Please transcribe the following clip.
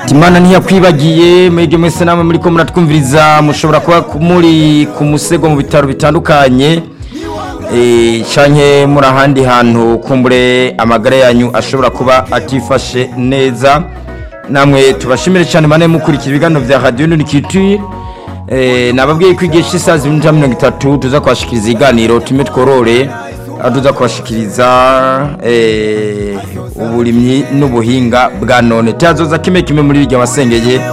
imana ntiyakwibagiye mwebwe mwese namwe muri ko muratwumviriza mushobora kuba muri ku musego mu bitaro bitandukanye canke muri ahandi hantu kumbure amagara yanyu ashobora kuba atifashe neza namwe tubashimire cyane bane mukurikira ibiganiro bya radiyo nurikituye nababwiye ko igihe cy'isaha zibiri mirongo itatu tuza kubashikiriza ibiganiro tume tworore aho tuza kubashikiriza uburimyi n'ubuhinga bwa none tuyazoza kimwe kimwe muri iryo wasengeye